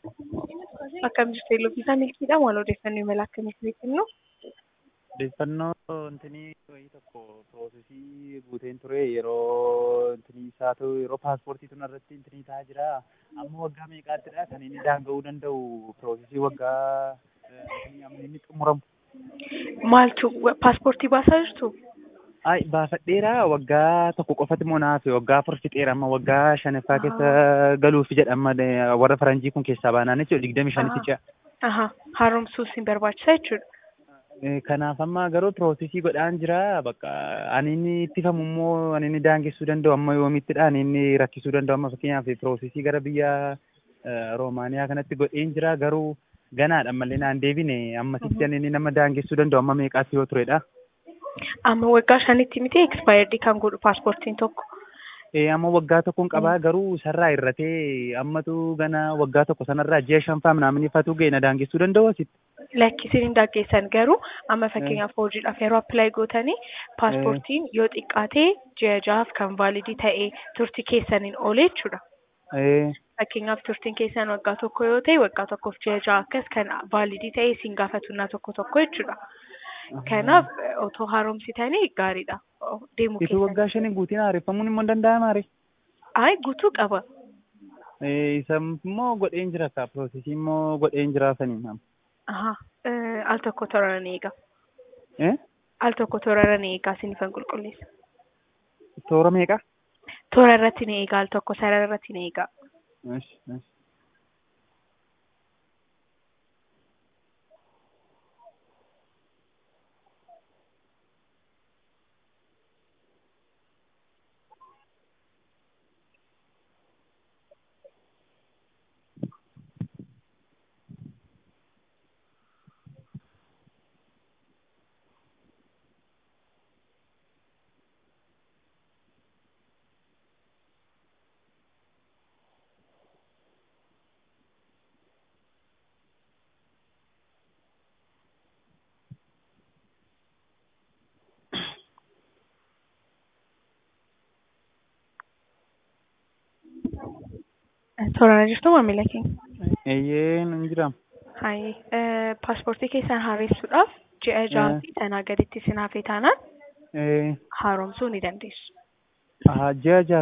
Akkam jirtu Elooffisaa Milkiidha. Maal odeeffannoo imala akkamiitii kennu? Odeeffannoo intinii wayii tokko piroosesii guuteen ture yeroo intinii isaatu yeroo paaspoortii tun irratti intinii ta'aa jira. Amma waggaa meeqaattidha kan inni daanga'uu danda'u piroosesii waggaa intinii amma inni xumuramu. Maaltu paaspoortii baasaa jirtu? Ay baafadheera waggaa tokko qofati moo naaf waggaa afur fixeera amma waggaa shanaffaa keessa galuuf jedhama warra faranjii kun keessaa baanaan jechuudha digdami shanitti ce'a. Aha haaromsuus hin barbaachisa jechuudha. Kanaaf amma garuu piroosesii godhaan jira bakka ani inni ittifamu immoo ani inni daangessuu danda'u amma yoomittidha ani inni rakkisuu danda'u amma fakkeenyaaf piroosesii gara biyya Roomaaniyaa kanatti godheen jira garuu ganaadha malee naan deebine ammasitti ani inni nama daangessuu danda'u amma meeqaatti yoo turedha. Amma waggaa shanitti miti expaayirdii kan godhu paaspoortiin tokko. Amma waggaa tokkoon qabaa garuu sarraa irratee ammatu gana waggaa tokko sanarraa ji'a shanfaa minaamin ifatu ga'e na daangessuu danda'u asitti. Lakkisiin hin daangessan garuu amma fakkeenyaaf hojiidhaaf yeroo appilaayi gootanii paaspoortiin yoo xiqqaatee ji'a ja'aaf kan vaalidii ta'ee turtii keessaniin oole jechuudha. Fakkeenyaaf turtiin keessan waggaa tokko yoo ta'e waggaa tokkoof ji'a ja'a akkas kan vaalidii ta'ee isin gaafatunnaa tokko tokko jechuudha. Kanaaf otoo haaromsitanii gaariidha. Deemuu keessan. Ituu waggaa shanii guutiin haareffamuun immoo danda'amaa ree? Ayi guutuu qaba. Isa immoo godheen jira ka piroosesii immoo godheen jira saniin. Aha al tokko tooraan eega. Al tokko tooraan eegaa sinifan qulqulleessa. Toora meeqa? Toora irratti ni eegaa al tokko sarara irratti ni eegaa. Tooraan jirtu maamila keenya. Eeyyee nan jira. Hayi paaspoortii keessan haaromsuudhaaf ji'a ja'a fi sanaa gaditti isin hafee taanaan haaromsuu ni dandeessu. Ji'a ja'a